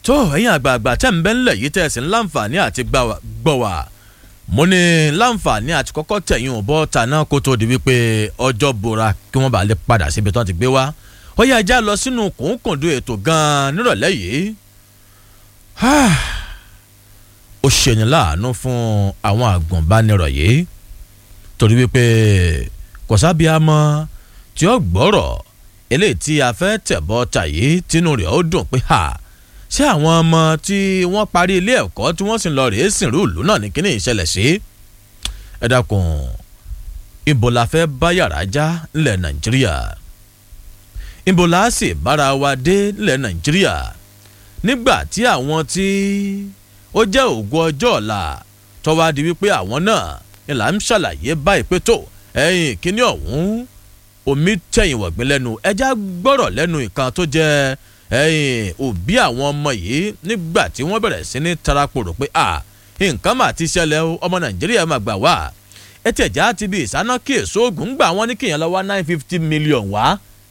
tó ẹ̀yin àgbààgbà tẹ́ ń bẹ́ ńlẹ̀ yìí tẹ́ ẹ̀ sì ń láǹfààní àti gbọ́ wá mo ní láǹfààní àti kọ́kọ́ tẹ̀yìn òbọ̀ tàná kó tó di wípé ọjọ́ bora kí wọ́n bá lè padà síbi tó ti gbé wá ó yá ẹja lọ sínú kùnkùndù ètò gan-an nírọ̀lẹ́ yìí ó ṣèyàn láàánú fún àwọn àgùnbánirọ̀ yìí torí wípé kò sábìámọ́ tí ó gbọ́rọ̀ eléyìí tí a fẹ́ tẹ̀bọ́ ta yìí tínú rẹ̀ ó dùn pé ha ṣé àwọn ọmọ tí wọ́n parí ilé ẹ̀kọ́ tí wọ́n sì lọ rèé sìnrú ìlú náà ní kíní ìṣẹ̀lẹ̀ sí ẹ dákun ibo la fẹ́ bá yàrá já ńlẹ̀ nàìjíríà ibo la sì bára wa dé ńlẹ̀ nàìjíríà nígbà tí àwọn tí ó jẹ́ ògùn ọjọ́ ọ̀la tọ́wá di wípé àwọn náà ni là ń ṣàlàyé báyìí pé tó ẹ̀yìn kíní ọ̀hún omi tẹ̀yìn wọ̀gbìn lẹ́nu ẹja gbọ́rọ̀ lẹ́nu ìkan tó jẹ́ ẹ̀yìn òbí àwọn ọmọ yìí nígbà tí wọ́n bẹ̀rẹ̀ sí ní tarapòrò pé à nǹkan mà ti ṣẹlẹ̀ o ọmọ nàìjíríà máa gbà wá ẹ ti ẹ̀já ti bí ìsáná kí èso oògùn gbà wọ́n ní kíyàn lọ́wọ́ nine fifty million wá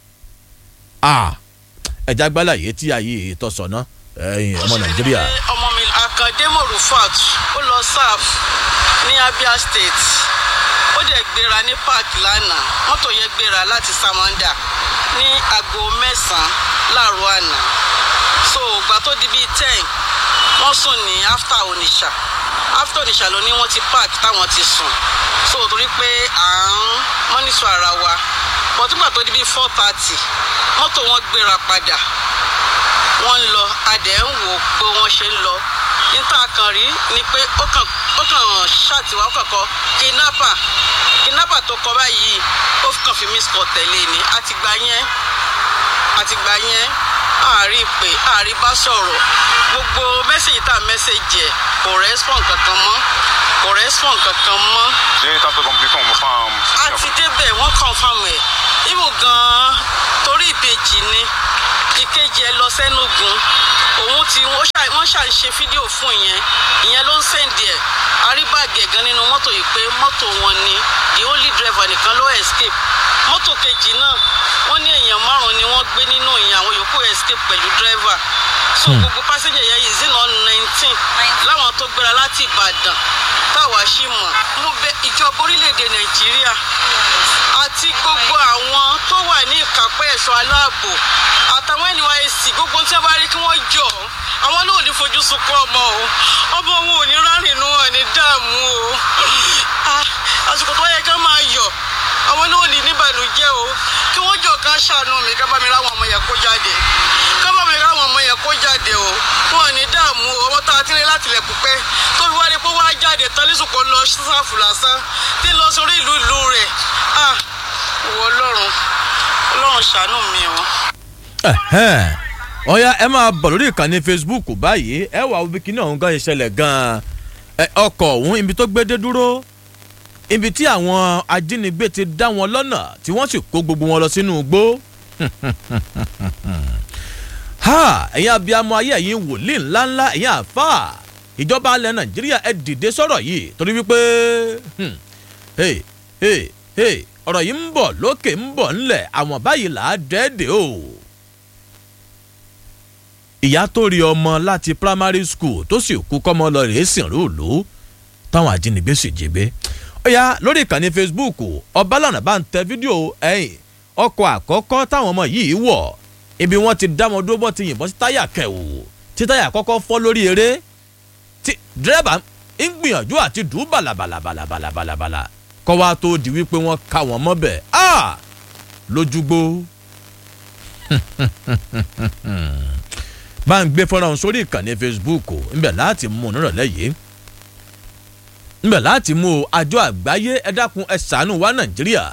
à ẹja gbálà yìí tí ayé ìtọ́sọ̀nà ẹ̀yìn ọmọ nàìjíríà. ọmọ mi àkàndé morufat ó lọ sáf ní abia state ó dẹ̀ gbéra ní park lánàá mọ́tò yẹn gbéra láti samanda ní aago mẹ́sàn-án láàárọ̀ àná so ìgbà tó di bíi ten wọ́n sùn ní after onisha after onisha ló ní wọ́n ti park táwọn ti sùn so torí pé à ń mọ́nítọ̀ ara wa but nígbà tó di bíi four thirty mọ́tò wọn gbéra padà wọ́n ń lọ adẹ̀ ń wò pé wọ́n ṣe ń lọ níta kan rí ni pé ó kàn ó kàn ṣàtiwá ó kàn kọ kidnapper kidnapper tó kọ báyìí ó kàn fi miss call tẹ̀lé ni àtìgbà yẹn àtìgbà yẹn àárí pé àárí bá sọ̀rọ̀ gbogbo mẹ́sẹ̀gì tá a mẹ́sẹ̀gì ẹ̀ kò respond kankan mọ́ kò respond kankan mọ́. ṣé tábìlì kọ̀m̀pútì kan mo fáwọn. a ti débẹ̀ wọ́n confam ẹ̀ ibù gan-an torí ìbejì ni ìkejì ẹ lọ sẹ́nugun òun ti wọ́n ṣà ń ṣe fídíò fún ìyẹn ìyẹn ló ń sẹ́ǹdì ẹ̀ àríbàgì ẹ̀gán nínú mọ́tò yìí pé mọ́tò wọn ni the only driver nìkan ló escape mọ́tò kejì náà wọ́n ní èèyàn márùn-ún ni wọ́n gbé nínú ìyẹn àwọn yòókù escape pẹ̀lú driver so gbogbo passenger yẹn yìí zina nineteen láwọn tó gbéra láti ìbàdàn táwa sì mọ̀ mo bẹ ìjọba orílẹ̀-èdè nàìjíríà àti gbogbo àwọn tó wà ní ìkápẹ́ ẹ̀ṣọ́ aláàbò àtàwọn nysc gbogbo tí wọ́n bá rí kí wọ́n jọ àwọn náà ò ní fojú sunkún ọmọ o ọmọ wọn ò ní rárìn inú wọn ní dààmú o àsìkò tó yẹ ká máa yọ àwọn náà ò ní níbànújẹ́ o kí wọ́n jọ ká ṣàánú mi ká bá mi ráwọn ọmọ yẹn kó jáde ká bá mi ráwọn ọmọ yẹn kó jáde o wọn ò ní dààmú o ọmọ tá a ti rí láti ilẹ̀ pípẹ́ tó fi wá rí pé wọ́n á jáde tán lẹ́sùkò lọ sáfù lásán tí ń lọ sórí ìlú ìlú rẹ̀ ah ìwọ ọlọ́run ọlọ́run ṣàánú mi o ọ̀ya ẹ máa bọ̀ lórí ìkànnì facebook báyìí ẹ wà wípé kí ní ọ̀hún gan ìṣẹ̀lẹ̀ gan-an ọkọ̀ ọ̀hún ibi tó gbé dé dúró ibi tí àwọn ajínigbé ti dá wọn lọ́nà tí wọ́n sì kó gbogbo wọn lọ sínú igbó. ẹ̀yin abiyamọ ayé ẹ̀yin wòlíì ńláńlá ẹ̀yin àfà ìjọba alẹ́ nàìjíríà ẹ dìde sọ̀rọ̀ yìí torí wípé ọ̀rọ̀ yìí ń bọ̀ lókè ń bọ̀ ńlẹ̀ àwọn báyìí là á dẹ́ẹ̀dẹ̀ o ìyá tó rí ọmọ láti primary school tó sì kú kọ́mọ lọ rèé sìn rúùlù táwọn ajínigbé sì jí gbé. ó yá lórí ìkànnì facebook ọbalànà bá ń tẹ fídíò ẹ̀yìn ọkọ̀ àkọ́kọ́ táwọn ọmọ yìí wọ̀ ibi wọ́n ti dá wọn dúró bọ́ ti yìnbọn sí táyà kẹwò tí táyà kọ́kọ́ fọ́ lórí eré tí dírẹ́bà ń gbìyànjú àti dùn bàlàbàlàbàlàbàlàbàlà kọ́ wa tó di wípé wọ́n ká wọn mọ́bẹ̀ lójúgbó bá ń gbé fọ́nrán sórí ìkànnì facebook ńbẹ̀ láti mú un nírọ̀lẹ́ yìí ńbẹ̀ láti mú àjọ àgbáyé ẹ dákun ẹ ṣàánú wa nàìjíríà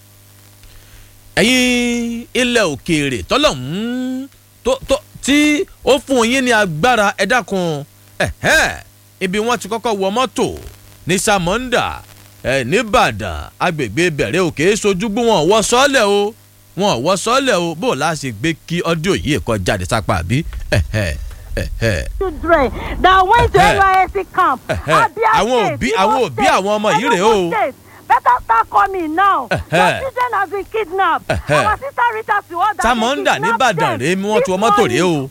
ẹ̀yin ilẹ̀ òkèèrè tọ́lọ̀hún tó tó tí ó fún yín ní agbára ẹ dákun ibi wọ́n ti kọ́kọ́ wọ mọ́tò ní samonda ẹ̀ nìbàdàn agbègbè bẹ̀rẹ̀ òkè sojúgbó wọn wọ sọ́ọ̀lẹ̀ o wọn wọ sọ́ọ̀lẹ̀ o bó o láṣẹ gbé kí ọ́díò yìí kọ́ jáde sápá àbí children that went to nysc camp abia àwọn òbí àwọn òbí àwọn ọmọ yìí rèé o better start coming now your children have been kidnapped our sister rita siwoda Samonda nìbàdàn rèé wọ́n ti wọ mọ́tò rèé o. we have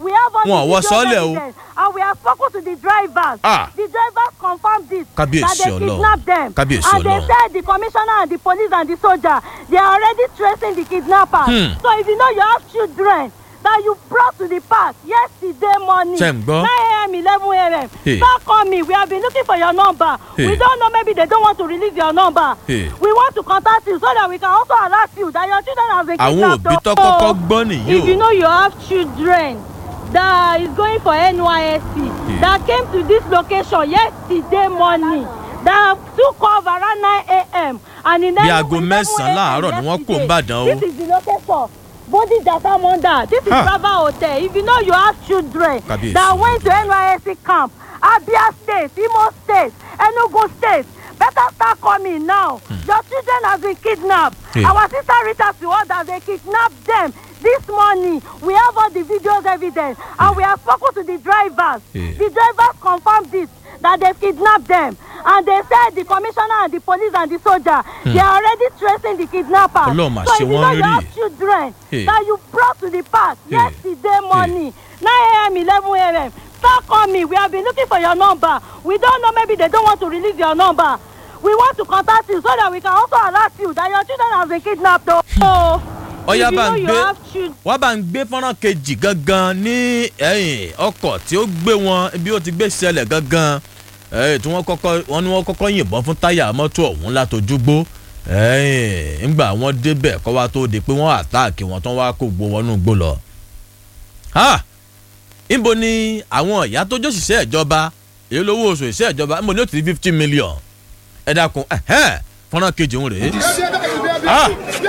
all Wọn ò wọ the sọ́ọ́lẹ̀ o. videos evidence and we have spoken to the drivers. Ah. the drivers confirm this. Kábíyèsí that they Ọlọ́run. kidnap them. Kábíyèsí and they Ọlọ́run. said the commissioner and the police and the soldier they are already tracing the kidnappers. Hmm. so if you know you have children that you brought to the park yesterday morning. Ṣé ń gbọ́? nine a.m. eleven a.m. Hey. start call me we have been looking for your number. Hey. we don't know maybe they don't want to release your number. Hey. we want to contact you so that we can also alert you that your children have been àwọn kidnapped. òbí tó o. kọ́kọ́ gbọ́ nìyí if you o know you have children that is going for nysc that came to this location yesterday morning that took off around nine a.m. and in Bí aago mẹ́sàn-án láàárọ̀ ni wọ́n kó Ìbàdàn o. this is the location bodija samonda this is Ha. brava hotel if you know you have children Kábíyèsí. that went to nysc camp abia state imo state enugu state better start coming now your children have been kidnapped Yeah. our sister reach out to us that they kidnapped them this morning we have all the videos evidence and we have spoken to the drivers Yeah. the drivers confirm this that they kidnapped them and they said the commissioner and the police and the soldier they are already tracing the kidnappers Ọlọ́run mà so ṣe if you wọ́n know you rí. have children Yeah. that you brought to the park Yeah. yesterday morning nine a.m. eleven a.m. start call me we have been looking for your number we don't know maybe they don't want to release your number we want to contact you so that we can also alert you that your children have been kidnapped o. so Ọya if you bá know ń you gbé have children. wọ́n bá ń gbé fọ́nrán kejì gangan ní ẹ̀yìn ọkọ̀ tí ó gbé wọn bí ó ti gbé ṣẹlẹ̀ gangan ẹ̀yìn tí wọ́n kọ́kọ́ wọ́n ní wọ́n kọ́kọ́ yìnbọn fún táyà mọ́tò ọ̀hún látojúgbó ẹ̀yìn ńgbà wọ́n débẹ̀ kọ́ wa tó di pé wọ́n àtáàkì wọn tán wá kó gbó wọnú gbó lọ. Ha! níbo ni àwọn ìyá tó jọ́sìṣẹ́ ìjọba èyí lówó oṣù ìṣẹ́ ìjọba níbo ni ó ti di fifty million ẹ dákun ẹ̀hẹ́n fọ́nrán kejì ń rèé. Ah!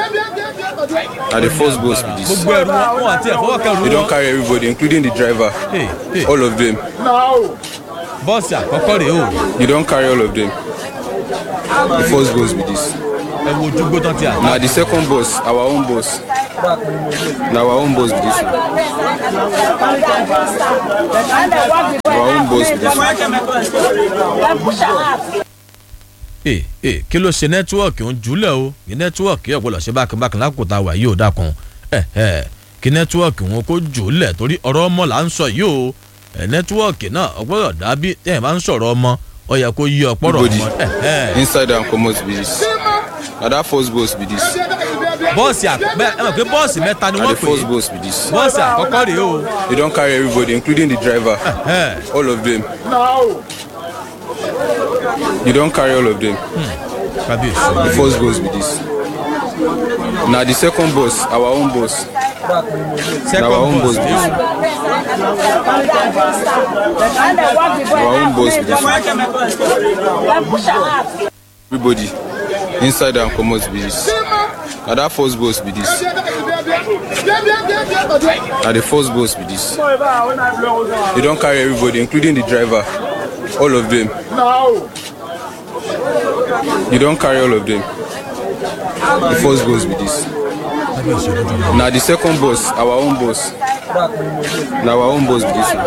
na the first boss be this gbogbo ẹrù wọn wọn àti ẹ̀fọwọ́ kẹrù they don wọn. carry everybody including the driver Hey, hey. all of them bọ́ọ̀sì àkọ́kọ́ rèé o you don carry all of them the first boss be this ẹ wo ojúgbó tán ti àná. na the second boss our own boss na our own boss be this one our own boss be this one ee ee kí ló ṣe nẹ́tíwọ́ọ̀kì ń jùlẹ̀ o kí nẹ́tíwọ́ọ̀kì yóò gbọ́dọ̀ ṣe bákanbákan lákòókò tá a wà yìí ò dákun ẹ ẹ kí nẹ́tíwọ́ọ̀kì wọn kó jùlẹ̀ torí ọ̀rọ̀ ọmọ là ń sọ yìí o ẹ nẹ́tíwọ́ọ̀kì náà ọgbọ́dọ̀ dàbí tẹ́ ẹ bá ń sọ̀rọ̀ ọmọ ọ yẹ kó yí ọpọ́rọ̀ Everybody. ọmọ ẹ ẹ inside and comot be this na that first boss be this bọ́ọ̀sì àkọ́bẹ́ ẹ mọ̀ pé bọ́ọ̀sì mẹ́ta ni na wọ́n the pè first é boss be this bọ́ọ̀sì àkọ́kọ́ rèé o they don carry everybody including the driver ẹ all of them you don carry all of them kábíyèsí the first boss be this na the second boss our own boss second our own bọ́ọ̀sì boss rèé o. our own boss be this everybody inside and comot be this na that first boss be this na the first boss be this they don carry everybody including the driver all of them you don carry all of them the first boss be this na the second boss our own boss na our own boss be this one.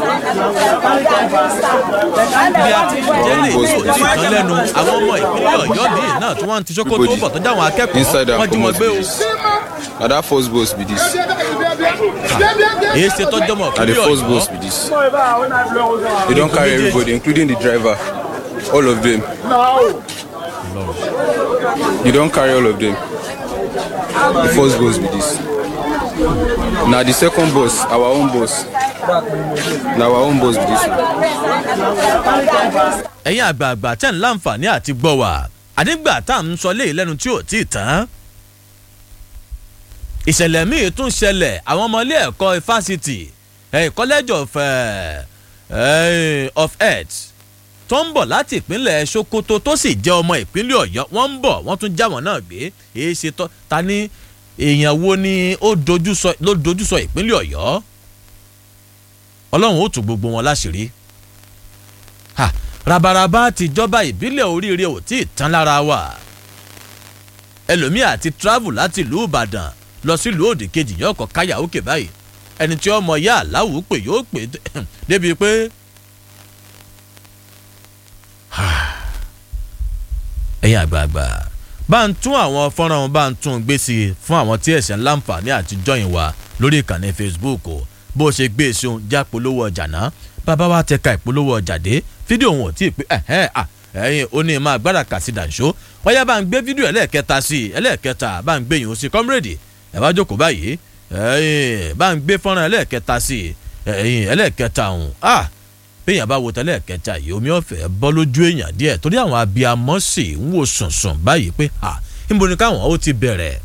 bí a ti jẹ́ lè tí ò tí ì tán lẹ́nu àwọn ọmọ ìpínlẹ̀ ọ̀yọ́ míì náà tí wọ́n ti ṣókó tó ń bọ̀ tó jáwọn akẹ́kọ̀ọ́ inside wọ́n and jí wọn comot gbé be o. this na that first boss be this èyí ṣe tọ́jú ọmọ na the ìpínlẹ̀ first ọ̀yọ́ boss be this they don carry everybody including the driver all of them you don carry all of them the first boss be this na the second boss our own boss na our own boss be this one. ẹ̀yin àgbààgbà tẹ̀ ń láǹfààní àti gbọ́ wà àdígbà tá à ń sọ léyìí lẹ́nu tí ò tí ì tán. ìṣẹ̀lẹ̀ míì tún ṣẹlẹ̀ àwọn ọmọ ilé ẹ̀kọ́ fásitì eh, college of, eh, eh, of health tó ń bọ̀ láti ìpínlẹ̀ sokoto tó sì jẹ́ ọmọ ìpínlẹ̀ ọ̀yọ́ wọ́n ń bọ̀ wọ́n tún já wọn náà gbé èyí ṣe tọ́ ta ni èèyàn wo ni ó dojú sọ ló dojú sọ ìpínlẹ̀ ọ̀yọ́ ọlọ́run ó tù gbogbo wọn láṣìírí ha rabaraba tìjọba ìbílẹ̀ oríire ò tí ì tán lára wa ẹlòmíà ti travel láti ìlú ìbàdàn lọ sí ìlú òdì kejì yóò kọ káyà òkè báyìí ẹni tí ọmọ ya aláwù pé yóò pè débi pé ẹ̀yin àgbààgbà bá ń tún àwọn fọ́nrán wọn bá ń tún gbé sí i fún àwọn tí ẹ̀sẹ̀ ńláǹfààní àtijọ́ yìí wá lórí ìkànnì facebook o bó ṣe gbé èso já polówó ọjà náà bàbá wa tẹ̀ka ìpolówó ọjà dé fídíò wọn ò tí ì pé ẹ̀hẹ́n à ẹ̀yin ó ní máa gbára kà sí dànṣó wọ́n yá bá ń gbé fídíò ẹlẹ́ẹ̀kẹta sí i ẹlẹ́ẹ̀kẹta bá ń gbé yìí ó sí kọ́mírèdì ẹ̀ bá jókòó báyìí ẹ̀yin bá ń gbé fọ́nrán ẹlẹ́ẹ̀kẹta sí i ẹ̀yin ẹlẹ́ẹ̀kẹta ọ̀hún à béèyàn bá wo tẹ́lẹ̀ kẹta yìí omi ọ̀fẹ́ bọ́ lójú èèyàn díẹ̀ torí àwọn abiyamọ sì ń wò sùnsùn báyìí pé à níbo ni káwọn ó ti bẹ̀rẹ̀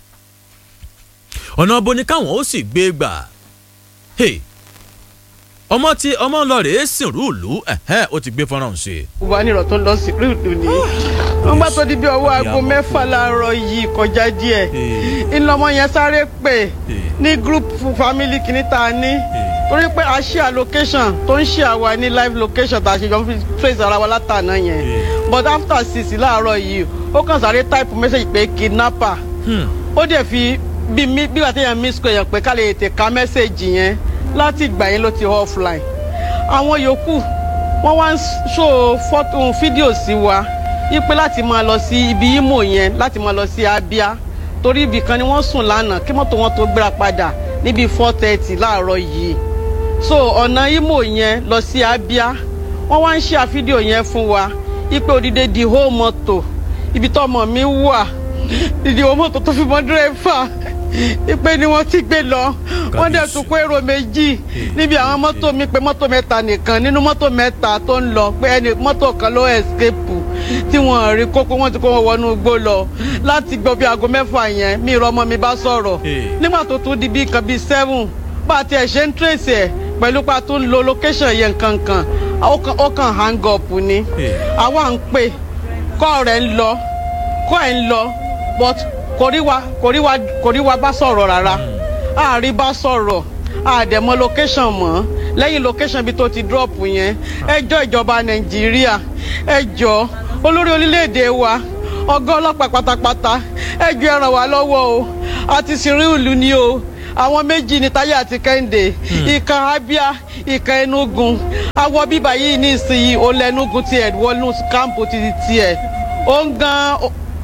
ọ̀nà bo ni káwọn ó sì gbé gbà hey ọmọ tí ọmọ lọ rèé sìnrú ìlú ẹ̀hẹ́ ó ti gbé fọ́nrán sí i. ìwánirọ̀ tó lọ sí rúdù ni wọ́n gbà tó di bí ọwọ́ aago Ìyàwó. mẹ́fà láàárọ̀ yìí kọjá díẹ̀ ìlọmọ yẹn sáré pè ní group family kìíní tá a ní torí pé a share location tó ń share wa ní live location tá a ṣe jọ fi trace ara wa látàná yẹn but after six láàárọ̀ yìí ó kàn sáré type message pé kidnapper ó dẹ̀ fi bí mi bí wàá tẹ̀yàn miss call yẹn pé ká lè tètè ka message yẹn láti ìgbà yẹn ló ti offline àwọn yòókù wọ́n wá ń ṣó fọ́tò fídíò sí wa wípé láti máa lọ sí ibi imo yẹn láti máa lọ sí abia torí ibì kan ni wọ́n sùn lánàá kí mọ́tò wọn tó gbéra padà níbi four thirty láàárọ̀ yìí so ọ̀nà imo yẹn lọ sí abia wọ́n wá ń ṣe fídíò yẹn fún wa wípé odidi di whole mọ́tò ibi tó ọmọ mi wà didi whole mọ́tò tó fi mọ́ dírẹ́fà wípé ni wọ́n ti gbé lọ wọ́n dẹ̀ tún kó èrò méjì níbi àwọn mọ́tò mi pé mọ́tò mẹ́ta nìkan nínú mọ́tò mẹ́ta tó ń lọ pé ẹni mọ́tò kan ló escape tí wọ́n rí kókó wọ́n ti kó wọn wọnú igbó lọ láti gbọ́ bí aago mẹ́fà yẹn mi ìrọ̀ ọmọ mi bá sọ̀rọ̀ nígbà tó tún di bí nǹkan bíi seven bá a tiẹ̀ ṣe ń trace ẹ̀ pẹ̀lú pa tó ń lo location yẹn kankan ó kàn- ó kàn hang up ni àwa ń pè kọ́ rẹ̀ ń lọ kọ́ ẹ̀ ń lọ but kò rí wa kò rí wa kò rí wa bá sọ̀rọ̀ rárá àárí bá sọ̀rọ̀ àdẹ̀mọ́ location mọ́ lẹ́yìn location bí tó ti drop yẹn ẹjọ́ ìjọba nàìjíríà ẹjọ́ olórí orílẹ̀-èdè wa ọgá ọlọ́pàá pátápátá ẹjọ́ ẹ ràn wá lọ́wọ́ o àti sìnrìn ìlú ni o àwọn méjì ní táyé àti kẹ́hìndé ìkan abia ìkan enugu awọ bíbá yìí ní ìsinyìí ó lẹ́nugu tiẹ̀ wọnú kámpù ti tiẹ̀ ó ń gan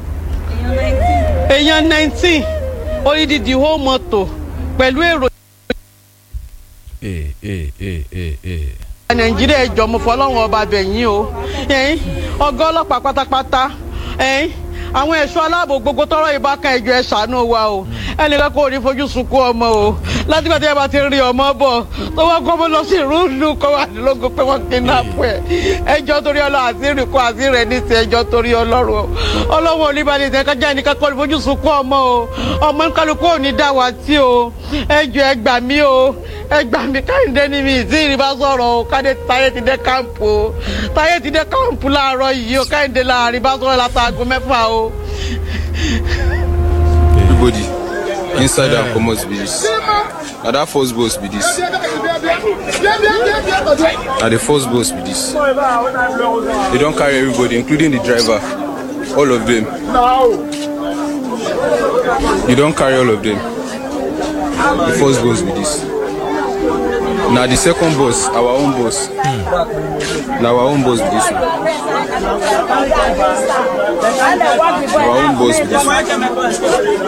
èèyàn nineteen odidi whole mọ́tò pẹ̀lú èrò ee ee ee ee ee. nàìjíríà ẹjọ mo fọlọ́run ọba bẹ̀yìn o ẹ̀yìn ọgá ọlọ́pàá pátápátá ẹ̀yìn àwọn ẹ̀ṣọ́ aláàbò gbogbo tọrọ ìbákan ẹjọ ẹ ṣàánú wa o ẹnìkan kò ní fojú sunkún ọmọ o látìgbà tí ẹ bá ti rí ọmọ bọ̀ tó wọ́n kọ́ mọ́ lọ sí rúdù kọ́ wà lógún pé wọ́n kidnap ẹ̀ ẹjọ́ torí ọlọ́ àṣírí kọ́ àṣírí ẹ̀ ní ti ẹjọ́ torí ọlọ́run o ọlọ́run oníbàdí ìtẹ́kájà ẹnìkan kọ́ ní fojú sunkún ọmọ o ọmọ kálukú ò ní dá wa tí o ẹjọ́ ẹ gbà mí o ẹ gbà mí káyọ̀dé ní mi ìdí ìrìbá sọ̀rọ̀ o káyọ̀dé táyé ti dé káàmpù o táyé ti dé káàmpù láàárọ̀ yìí o káyọ̀dé láàrin bá sọ̀rọ̀ látàgò mẹ́fà o. everybody inside and comot be this na that first bus be this na the first bus be this they don carry everybody including the driver all of them you don carry all of them the first bus be this na the second bus our own bus na our own bus be this one our own bus be this one.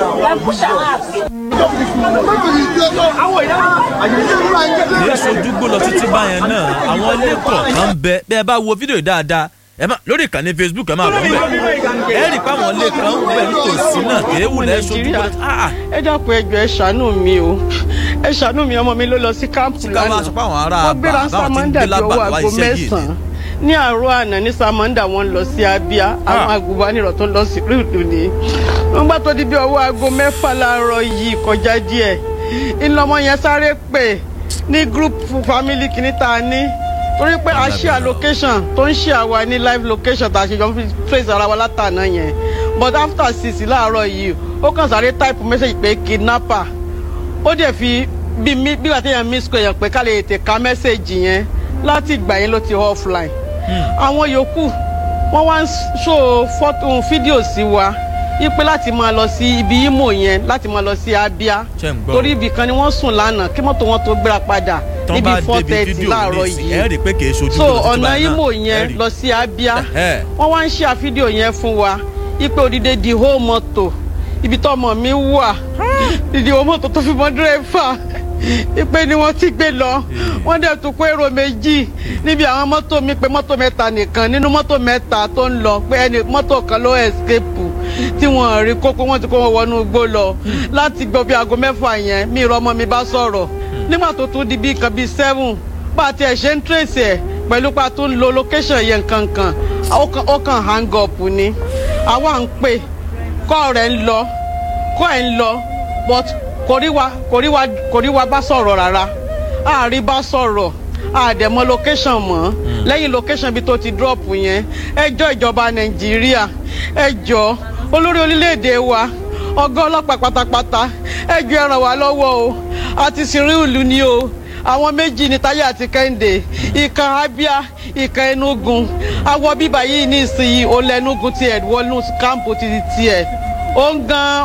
ní sojúgbó lọ títí báyẹn náà àwọn ilé kọ̀ọ̀kan ń bẹ bẹ́ẹ̀ bá wo fídíò yìí dáadáa ẹ má lórí ìkànnì facebook ẹ máa bọ̀ ńbẹ̀ ẹ rí i pé àwọn ilé kan ń bẹ nítòsí náà kéwù lẹ́ sojúgbó ah ẹ dákun ẹjọ ẹ ṣàánú mi o ẹ ṣàánú mi ọmọ mi ló lọ sí káàmpù ká máa lánàá sọ pé àwọn ará wọ́n àbá gbéra báwọn ti ń samanda gbé bí lábà ọwọ́ wá aago iṣẹ́ yìí ni mẹ́sàn-án ní àárọ̀ àná ní samanda wọ́n lọ sí abia àwọn agùnbánirọ̀ tó lọ sí rúdù ni wọ́n gbà tó di bí ọwọ́ aago mẹ́fà láàárọ̀ yìí kọjá díẹ̀ ìlọmọ yẹn sáré pè ní group family kìíní tá a ní torí pé a share location tó ń share wa ní live location tá a ṣe jọ fi trace ara wa látàná yẹn but after six láàárọ̀ yìí ó kàn sáré type message pé kidnapper ó dẹ̀ fi bí mi bí wàá tẹ̀yàn miss call yẹn pé ká lè tètè ka mẹ́sẹ̀gì yẹn láti ìgbà yẹn ló ti offline. àwọn yòókù wọ́n wá ń ṣó fọ́tò fídíò sí wa wípé láti máa lọ sí ibi imo yẹn láti máa lọ sí abia Ṣé ń gbọ́? torí ibì kan ni wọ́n sùn lánàá kí mọ́tò wọn tó gbéra padà tán níbi bá four débi thirty fídíò láàárọ̀ ní ìsìn yìí ẹ rí i pé kì í sojú so lọ títí ọ̀nà báyìí náà. imo Ẹ yẹn rí i. lọ sí abia Ẹ̀hẹ́. wọ́n wá ń ṣe fídíò yẹn fún wa ipe òdìdé di whole mọ́tò ibi tó ọmọ mi wà dìde wọ́n mọ́tò tó fi mọ́ dírẹ́fà ipe ni wọ́n ti gbé lọ wọ́n dẹ̀ tún kó èrò méjì níbi àwọn mọ́tò mi pé mọ́tò mẹ́ta nìkan nínú mọ́tò mẹ́ta tó ń lọ pé ẹni mọ́tò kan ló escape tí wọ́n rí kókó wọ́n ti kó wọn wọnú igbó lọ láti gbọ́ bí aago mẹ́fà yẹn mi ìrọ̀ ọmọ mi bá sọ̀rọ̀ nígbà tó tún di bí nǹkan bíi seven bá a tiẹ̀ ṣe ń trace ẹ̀ pẹ̀lú pa tó ń lo location yẹn kankan ó kàn- ó kàn hang up ni àwa ń pè kọ́ rẹ̀ ń lọ kọ́ ẹ̀ ń lọ but kò rí wa kò rí wa kò rí wa bá sọ̀rọ̀ rárá àárí bá sọ̀rọ̀ àdẹ̀mọ́ location mọ́ lẹ́yìn location bí tó ti drop yẹn ẹjọ́ ìjọba nàìjíríà ẹjọ́ olórí orílẹ̀-èdè wa ọgá ọlọ́pàá pátápátá ẹjọ́ ẹ ràn wá lọ́wọ́ o àti sìnrìnlù ni o àwọn méjì ní táyé àti kẹ́hìndé ìkan abia ìkan enugu awọ bíbá yìí ní ìsinyìí ó lẹ́nugu tiẹ̀ wọnú kámpù ti tiẹ̀ ó ń gan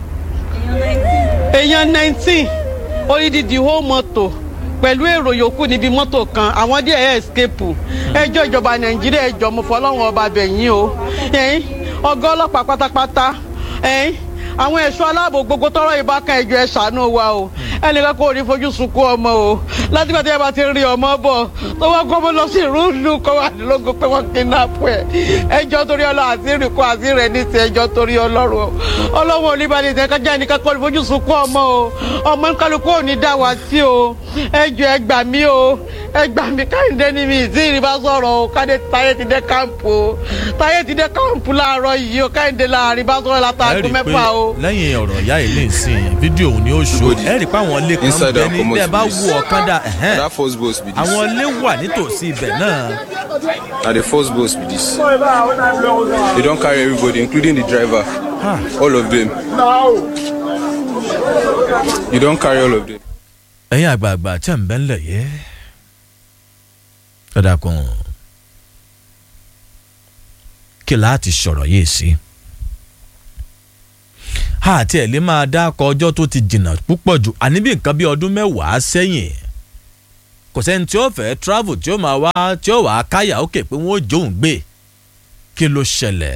èèyàn nineteen odidi whole mọ́tò pẹ̀lú èrò yòókù níbi mọ́tò kan àwọn díẹ̀ ẹ̀ escape ẹjọ́ ìjọba nàìjíríà ẹjọ́ mo fọlọ́run ọba bẹ̀yìn o ẹ̀yìn ọgá ọlọ́pàá pátápátá ẹ̀yìn àwọn ẹ̀ṣọ́ aláàbò gbogbo tọrọ ìbákan ẹjọ́ ẹ̀ ṣàánú wa o ẹnìkan kò ní fojú sunkún ọmọ o látìgbà tí ẹ bá ti rí ọmọ bọ̀ tó wọ́n kọ́ mọ́ lọ sí ìrúlù kọ́ wà lógo pé wọ́n kidnap ẹ̀ ẹjọ́ torí ọlọ́ àti ìrìnkọ́ àti rẹ̀ ní ti ẹjọ́ torí ọlọ́run o ọlọ́wọ́ oníbàdí ìtẹ́kájá ẹnìkan kọ́ ní fojú sunkún ọmọ o ọmọ kálukú ò ní dá wa sí o ẹjọ́ ẹ gbà mí o ẹ gbà mí káyọ̀dé ní mi ìsí ìrìbá sọ̀rọ̀ o káyọ̀dé táyé ti dé káàmpù o táyé ti dé káàmpù láàárọ̀ yìí o káyọ̀dé láàrin bá sọ̀rọ̀ ẹ látàgùn rí i pé mẹ́fà o. lẹ́yìn ọ̀rọ̀ ìyá yìí lè sìn fídíò òun ni ó ṣó ẹ rí i pé àwọn ilé kan Inside bẹ and ní comot bẹ́ẹ̀ bá this. wù ọ̀kan dà ẹ̀hẹ́n. that first boss be this àwọn ilé wà nítòsí ibẹ̀ náà na the first boss be this they don carry everybody including the driver all of them you don carry all of them. ẹ̀yin àgbààgbà tẹ̀ ń bẹ́ ńlẹ̀ yẹ dọ́dà kan kí láti sọ̀rọ̀ yìí sí àti ẹ̀ lè máa dákọ̀ ọjọ́ tó ti jìnnà púpọ̀ jù àní bí nǹkan bí ọdún mẹ́wàá sẹ́yìn kò sẹ́ni tí ó fẹ́ travel tí ó máa wá tí ó wàá káyà ókè pé wọ́n ó jóun gbé kí ló ṣẹlẹ̀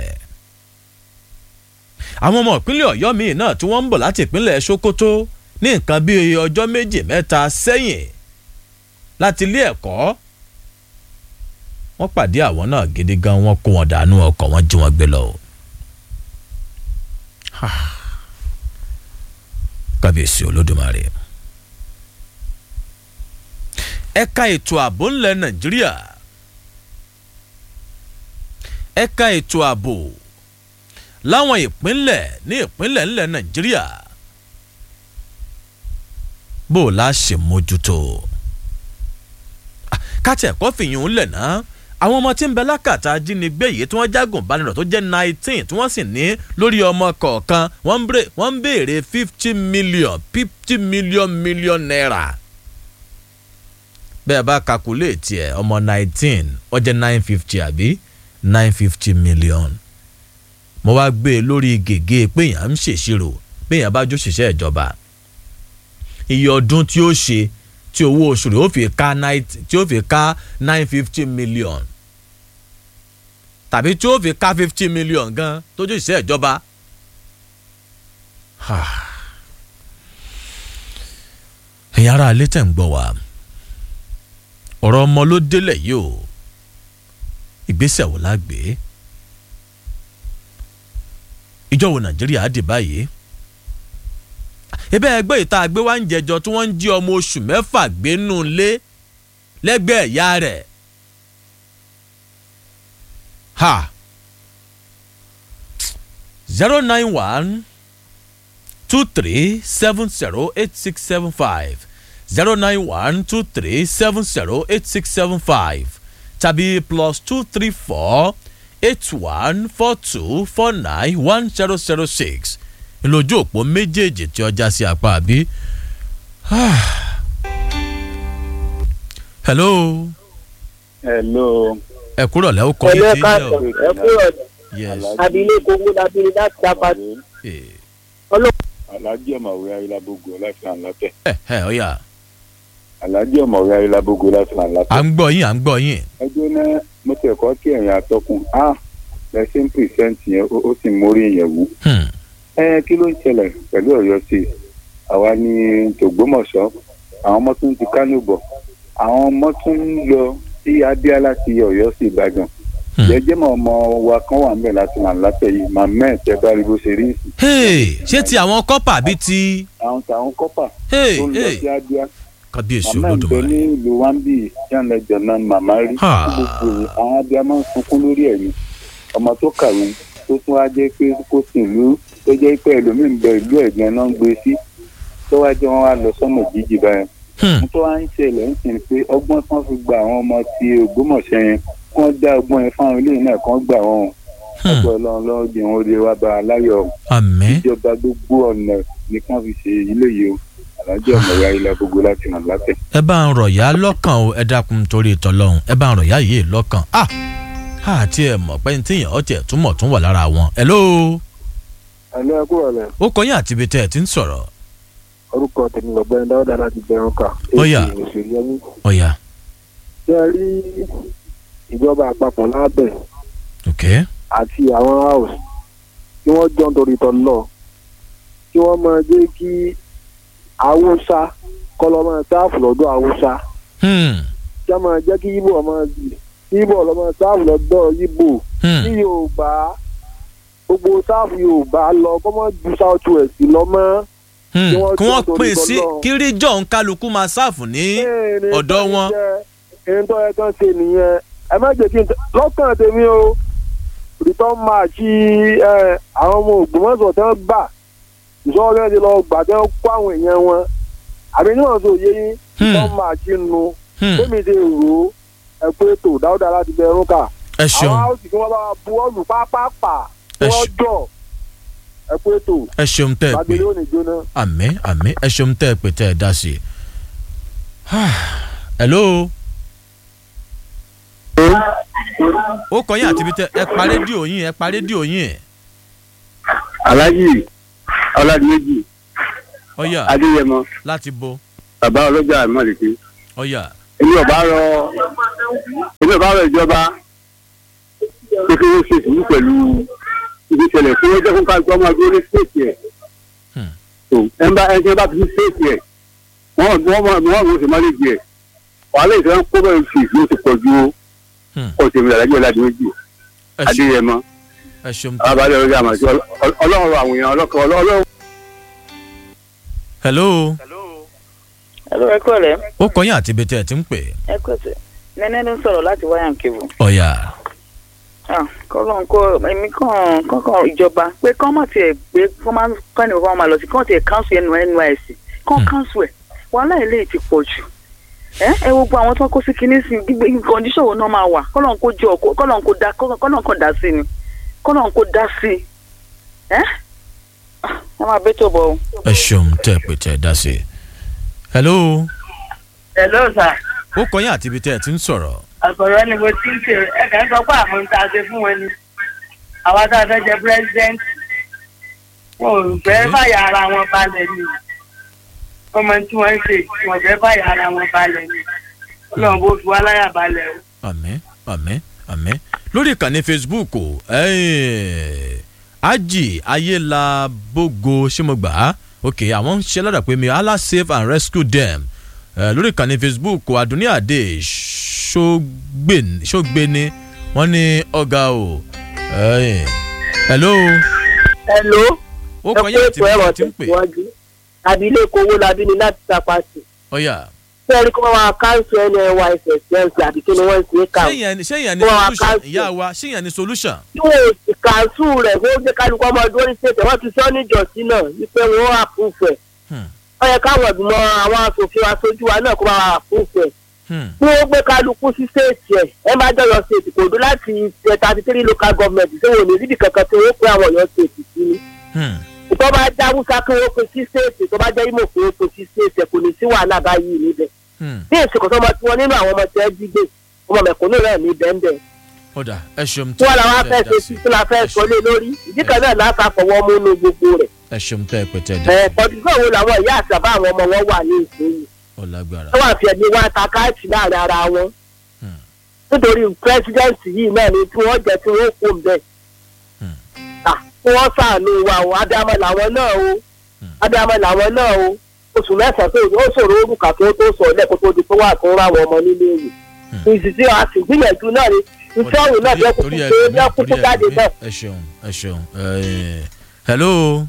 àwọn ọmọ ìpínlẹ̀ ọ̀yọ́ míì náà tí wọ́n ń bọ̀ láti ìpínlẹ̀ sokoto ní nǹkan bíi ọjọ́ méjì mẹ́ta sẹ́yìn láti ilé ẹ̀kọ́ wọ́n pàdé àwọn náà gidi gan wọ́n kó wọn dànù ọkọ̀ wọn jí wọn gbé lọ. o. Ha. kábíyèsí olódùmarè ẹ̀ka ètò ààbò ńlẹ̀ nàìjíríà ẹ̀ka ètò ààbò láwọn ìpínlẹ̀ ní ìpínlẹ̀ ńlẹ̀ nàìjíríà bó o la ṣe mójútó káàtì ẹ̀kọ́ fìyàn ń lẹ̀ náà àwọn ọmọ tí ń bẹ lákàtà ajínigbé yìí tí wọ́n jágùn bánirọ̀ tó jẹ́ nineteen tí wọ́n sì ní lórí ọmọ kọ̀ọ̀kan wọ́n ń bèrè- wọ́n ń béèrè fifty million fifty million million naira bẹ́ẹ̀ bá kakuléètì ẹ̀ ọmọ nineteen ó jẹ́ nine fifty àbí nine fifty million mo wá gbé e lórí gègé péyàn ń ṣèṣirò péyàn bá jó ṣiṣẹ́ ìjọba iye ọdún tí ó ṣe tí owó oṣù rẹ̀ ó fi ká nine tí ó fi ká nine fifty million tàbí tí ó fi ká fifty million gan tó jó ṣiṣẹ́ ìjọba. Ha. ẹ̀yin ará ilé tẹ̀ ń gbọ́ wa ọ̀rọ̀ ọmọ ló délẹ̀ yìí o ìgbésẹ̀ wo la gbé ìjọ wo nàìjíríà á dì báyìí ebe ẹgbẹ́ ìta àgbé wa ń jẹjọ tí wọ́n ń jí ọmọ oṣù mẹ́fà gbé nù lé lẹ́gbẹ̀ẹ́ ìyá rẹ̀ ha zero nine one two three seven zero eight six seven five zero nine one two three seven zero eight six seven five tàbí plus two three four eight one four two four nine one zero zero six lójú òpó méjèèjì tí ọjà sí apá àbí. hello hello. ẹ kúrọ̀ lẹ́wọ́ kọ́ ẹlẹ́ yìí tí ń káàtó jẹ́ ẹ kúrò o. yes abilékọ owó labiri láti dábàá eh, alhaji ọmọwé ayélujábógo láti hàn látẹ. ẹ ẹ ọ̀yà alhaji ọmọwé ayélujábógo láti hàn à látẹ. ń gbọ́ yín à ń gbọ́ yín. ẹjọ́ náà mo tẹ̀ kọ́ kí ẹ̀yìn atọ́kùn á lẹ́sìn pìrìsẹ́ǹtì yẹn ó ó sì mórí yẹn wú. Hmm. ẹ kí ló ń ṣẹlẹ̀ pẹ̀lú ọ̀yọ́ sí i àwa ní tògbómọ̀ṣọ́ àwọn ọmọ tún ti kánò bọ̀ àwọn ọmọ tún ń lọ sí abíá láti ọ̀yọ́ sí ìbàdàn jẹjẹ mọ ọmọ wa kan wà níbẹ̀ láti wà látẹ̀ yìí màmá ẹ̀ tẹ́ bá rí bó ṣe rí ìsìn Hey, ṣé ti àwọn kọ́pà bíi ti àwọn tàwọn kọ́pà Hey, tó ń lọ hey. sí abíá kábíyèsí màmá ẹ̀ ń bẹ olódùmarè. ní ìlú wambi jẹ́nlẹ́jọ náà màmá rí Ha. gbogbo àwọn abíá máa ń sunkún lórí ẹ̀yìn ọmọ tó kàwé tó tún wá jẹ́ pé kó sì ìlú tó jẹ́ pé ẹlòmíín bẹ ìlú ẹ̀gbẹ́ náà ń gbé sí tó wá jẹ́ wọn wá lọ sọ́nà jíjì báyẹn Hmm. tó wá ń ṣẹlẹ̀ ń sìn pé ọgbọ́n tí wọ́n fi gba àwọn ọmọ ti ògbómọ̀ṣẹ́ yẹn kí wọ́n dá ọgbọ́n yẹn fáwọn ilé náà kí wọ́n gbà wọ́n Hmm. ọgbọ́n ọlọ́run lọ́wọ́ jẹ́ wọn ó lè wá bá a láyọ̀ àmín ìjọba gbogbo ọ̀nà ní kí wọ́n fi ṣe ilé yìí o alájọ ọmọ ìyá ilẹ̀ gbogbo láti nà látẹ̀. ẹ bá ń rọ̀ yá lọ́kàn o ẹ dákun torí ìtọ́lọ́hún ẹ bá ń rọ̀ yá yìí lọ́kàn ah àti ẹ mọ̀ pé ní tíyàn ọtí ẹ̀ túmọ̀ tún wà lára wọn. hello ẹ̀lú ẹ̀kú ọ̀lẹ̀ ó kọ́ yín àti ibi tẹ́ ẹ ti ń sọ̀rọ̀ orúkọ tèmi lọ́gbẹ́ni dáwọ́dá láti bẹ̀rù kà. Ó yá. èsì òṣèlú ẹni. ọ̀yà ṣé ẹ rí ìjọba àpapọ̀ lábẹ́ ok àti àwọn house tí wọ́n jọ ń torí tọ́ lọ kí wọ́n máa jẹ́ kí haúsá kọ́lọ́ máa sáàfù lọ́dọ̀ haúsá hmm. kí wọ́n máa jẹ́ kí ibo ọmọ ibo ọlọ́mọ sáàfù lọ́dọ̀ ibo Hmm. kí yorùbá gbogbo sáàfù yorùbá lọ kọ́ mọ́ ju south west lọ mọ́. Hmm. Kí wọ́n kí wọ́n jọ pè torí sí tọ́lọ́run. kí ríjọ́ ń kálukú máa sáàfù ní ọ̀dọ̀ wọn. ẹni tó yẹ kán ṣe nìyẹn ẹ má jẹ́ kí n tẹ- lọ́kàn tèmi o return match ẹ, àwọn ọmọ ògbómọ̀ṣọ́ tẹ́ ń gbà ìṣọ́wọ́ bẹ́ẹ̀ ti lọ gbà tẹ́ ń kó àwọn èèyàn wọn àbí níwọ̀n tó yé yín Hmm. return match nu Hmm. bẹ́ẹ̀ni ti rò ó ẹ pé tó dáúdà láti bẹ ẹrún kà ẹ àwọn ṣeun haúsì kí wọ́n bá wa bu ọ́ọ̀lù pápápá kí Ẹ wọ́n ṣe- jọ ẹ pé tó ẹ ṣeun tẹ́ ẹ pé gbàgbé lónìí jóná. àmín àmín ẹ ṣeun tẹ́ ẹ pé tẹ́ ẹ dá sí i. hello ó kọ́ yín àti ibi tẹ́ ẹ pa rédíò yín ẹ pa rédíò yín alájì ọládìméjì ọ̀yà adéyẹmọ láti bo bàbá ọlọ́jà ìmọ̀lẹ́kẹ́ ọ̀yà èmi ò bá rọ èmi ò bá rọ ìjọba pé kí wọ́n ṣe sùúrù pẹ̀lú ibi ìṣẹ̀lẹ̀ fún ẹjẹ́ fún káàkiri ọmọ ẹgbẹ́ orí stéètì ẹ̀ Hmm. tó ẹ̀ ń bá ẹjẹ́ bá fi sí stéètì ẹ̀ wọ́n wọ́n wọ́n wọ́n wọ́n sì má lè jẹ wàhálà ìṣẹ́ ń kó bẹ́ẹ̀ fi ló ti pọ̀ ju Hmm. ọ̀sẹ̀ mi àlájọ́ ọ̀làdì méjì ẹ ṣeun adéyẹmọ ẹ ṣeun tẹ́ ẹ abalẹ̀ orí àmọ̀ sí ọlọ́run àwọn èèyàn ọlọ́kọ̀ ọlọ́run. hello ẹ̀rọ ẹ̀kọ́ rẹ̀ ó kọ́ yín àti ibi tẹ́ ẹ ti ń pè ẹ̀kọ́ tẹ̀ nẹ́nẹ́ ló ń sọ̀rọ̀ láti wáyà kébù. ọ̀yà kọ́lọ́n kó èmi kàn kọ́kàn ìjọba pé kọ́ mọ̀ tiẹ̀ pé kọ́ máa kọ́ ẹnì kan máa lọ sí kọ́ tiẹ̀ káńsù ẹnu nysc kọ́ káńsù ẹ̀ wàhálà ilé ti pọ̀ jù ẹ ẹ wo gbogbo àwọn tó ń kó sí kinní sí gbígbé kọ́ndíṣọ̀ wo náà máa wà kọ́lọ́n kó jọ kọ́lọ́n kó dá kọ́lọ́n kó dá sí ni kọ́lọ́n kó dá sí ẹ ẹ máa bẹ́ tó bọ̀ o. ẹ ṣeun tẹ́ ẹ pé tẹ́ ẹ dá sí i. hello Hello sir. ó kọ́ yín àti ibi tẹ́ ẹ ti ń sọ̀rọ̀ àgbọ̀rọ̀ ni mo ti ń ṣe ẹ kàn ń sọ pé àwọn ohun tá a ṣe fún wọn ni àwa tá a fẹ́ jẹ president wọn ò fẹ́ fàyà ara wọn balẹ̀ ni wọ́n mọ tí wọ́n ń ṣe wọ́n fẹ́ fàyà ara wọn balẹ̀ ni ọlọ́run bó fi wá láyà balẹ̀ o. àmín àmín àmín lórí ìkànnì facebook o eh, ají ayélabogo ṣé mo gbà á ok àwọn ń ṣe ládàá pé mi allah save and rescue them eh, lórí ìkànnì facebook o adúníàdé ṣógbéni ṣógbéni wọ́n ní ọ̀gá o eh, hello hello ó kọ yín àti bí ti ń pè abilékọ owó labí ni láti tapasi ọ̀yà fẹ́ẹ́rí kí wọ́n máa káńsù nysss lẹ́ǹsì àbí kí ni wọ́n ń ṣe kà ṣé ìyẹn ni- ṣé ìyẹn ni Wọ́n á solution cancel. ìyá wa ṣé ìyẹn ni solution. tí wọn ò sì káńsù rẹ̀ kó jẹ́ kálukú ọmọ ọdún orí ṣètò wọ́n ti sọ níjọ́sí náà wípé wọ́n àpúfù ẹ̀ Hmm. wọ́n yẹ káwọn ìgbìmọ̀ àwọn asòfin aṣojú wa náà kó máa wà àpúfù ẹ̀ Hmm. tí wọ́n gbé kálukú sí ṣéètì ẹ̀ ẹ má jọyọ̀ ṣètì kò dún láti thirty three local government tí wọn ò ní síbi kankan tí wọ́n pé àwọn ọ̀yọ́ ṣètì sí ni Hmm. tó bá jẹ́ haúsá kí wọ́n pe sí ṣéètì tó bá jẹ́ imo kí wọ́n pe sí ṣéètì ẹ̀ kò ní sí wàhálà báyìí níbẹ̀ Hmm. bí èsì kò sọmọ tí wọn nínú àwọn ọmọ tí ẹ jí gbé ọmọ mẹ̀kúnnù rẹ̀ ní bẹ́ńbẹ́ ọ̀dà ẹ ṣeun tí wọn làwọn afẹ́ ṣe sí tí la fẹ́ sọ lé lórí ìdí kan náà láta fọwọ́ mú inú gbogbo rẹ̀ ẹ ṣeun tẹ́ ẹ pé tẹ́ ẹ dá ẹ̀ pọ̀jùsọ̀ wo làwọn ìyá àti àbá àwọn ọmọ wọn wà ní ìsinyìí ọ̀làgbára. wọ́n wà fi ẹ̀mí wọn ta káàtì láàrin ara wọn nítorí pírẹsidẹ́ǹtì yìí náà ni tí wọ́n jẹ́ tí wọ́n kó ń bẹ̀ kí wọ́n sàánú wa o ádámọ̀ làwọn náà o ádámọ̀ làwọn náà o oṣù mẹ́sàn-án tó ó ṣòro orúkà tó tó sọ lẹ́kọ̀ọ́ tó di pé wà tó ráwọn ọmọ nílé ìwé ìsìsì àti ìgbìyànjú náà ni iṣẹ́ òun náà bẹ́ẹ̀ kúkú torí ẹ pé bẹ́ẹ̀ kúkú jáde náà. ẹ ṣeun ẹ ṣeun ẹ hello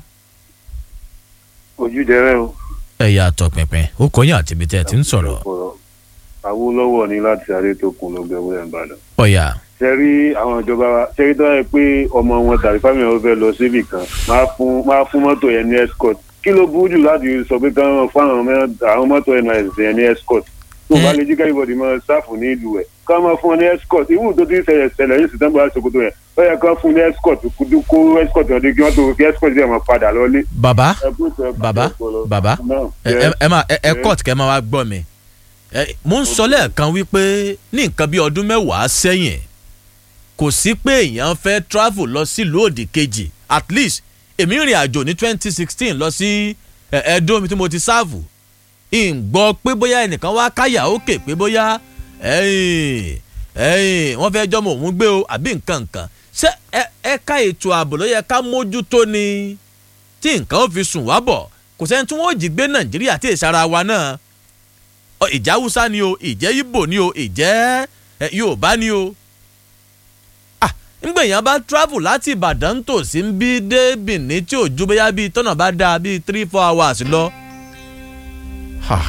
ojúdẹrẹ o ẹ̀yà àtọ̀pẹ̀pẹ̀ ó kọyìn àti ibi tẹ́ ẹ ti ń sọ̀rọ̀ awolowo ni láti sáré tó kun ló gbẹwò ẹ̀ ń bàdàn. ọ̀yà ṣe rí àwọn ìjọba wa ṣe rí tó yẹ pé ọmọ wọn tàbí fámìlì wọn fẹ́ lọ síbì kan máa fún máa fún mọ́tò yẹn ní escort kí ló burú jù láti sọ pé káwọn fún àwọn mẹ́- àwọn mọ́tò nis yẹn ní escort tó bá lè jí kẹ́rìbọ̀dì máa sáfù ní ìlú ẹ̀ ká máa fún wọn ní escort ìwú tó ti ń ṣẹlẹ̀ ṣẹlẹ̀ ní sìtẹ́mbà àṣokòtò yẹn ó yẹ ká fún ní escort kó kó escort yẹn dé kí wọ́n tó kí escort yẹn máa padà lọ́lé. bàbá Ẹ kú ìtọ́, ẹ kú bàbá ìtọ́. bàbá Náà, ẹ yes. ẹ- ẹ máa ẹ ẹ Yes. court kẹ́ ẹ máa wá gbọ́ mi Ẹ, mo ń sọ lẹ́ẹ̀kan wípé ní nǹkan bí ọdún mẹ́wàá sẹ́yìn kò sí pé èèyàn fẹ́ travel lọ sílùú òdì kejì at least èmi rìn àjò ní twenty sixteen lọ sí ẹ, Ẹdó mi tí mo ti sáàfù ìgbọ́ pé bóyá ẹnìkan wá káyà òkè pé bóyá ẹ̀yìn ẹ̀yìn wọ́n fẹ́ jọ́mọ̀ òun gbé o àbí nǹkan nǹkan ṣé ẹ- ẹ̀ka ètò ààbò ló yẹ ká mójútó ni tí nǹkan ó fi sùn wá bọ̀ kò sẹ́ni tí wọ́n ò jí gbé nàìjíríà tí èsì ara wa náà Ọ, ìjẹ́ haúsá ni o ìjẹ́ ibo ni o ìjẹ́ ẹ, yorùbá ni o ah ńgbà èèyàn bá travel láti ìbàdàn tó sí ń bí dé benin tí ò ju bóyá bíi tọ́nà bá dáa bíi three four hours lọ. Ha.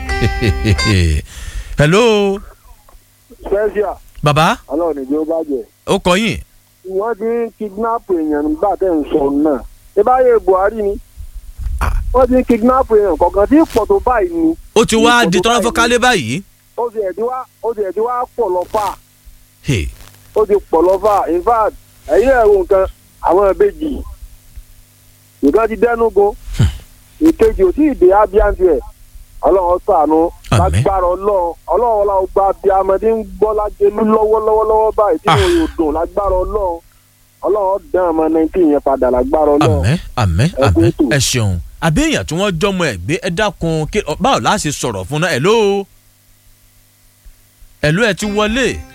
hello special baba ọlọ́run ní bí ó bá jẹ́ ó kọ yín wọ́n ti ń kidnap èèyàn nígbà tẹ̀ ń sọ náà ṣé báyé buhari ni wọ́n ti ń kidnap èèyàn kọ̀ọ̀kan tí pọ̀ tó báyìí ni ó ti wá di tọ́nà fọ́kálé báyìí. ó ti ẹ̀ ti wá ó ti ẹ̀ ti wá pọ̀ lọ fà Hey. ó ti pọ̀ lọ fà in fact ẹ̀yin náà wo nǹkan àwọn ìbejì nǹkan ti dẹ́nu go ìkejì ò tí ì dé abiyanti ẹ̀ ọlọ́run ṣàánú lágbára ọlọ́run ọlọ́run ọlọ́run gba abiamọdé ń gbọ́ lájẹlú lọ́wọ́lọ́wọ́ báyìí tí mo yóò dùn lágbára ọlọ́run ọlọ́run dán ọmọ nineteen yẹn padà lágbára ọlọ́run. àmẹ́ àmẹ́ àmẹ́ ẹ ṣeun àbí èèyàn tí wọ́n jọmọ ẹ̀ gbé ẹ dákun kí ọ- báwo la ṣe sọ̀rọ̀ fún náà ẹ̀ ló ẹ̀ ló ẹ ti wọlé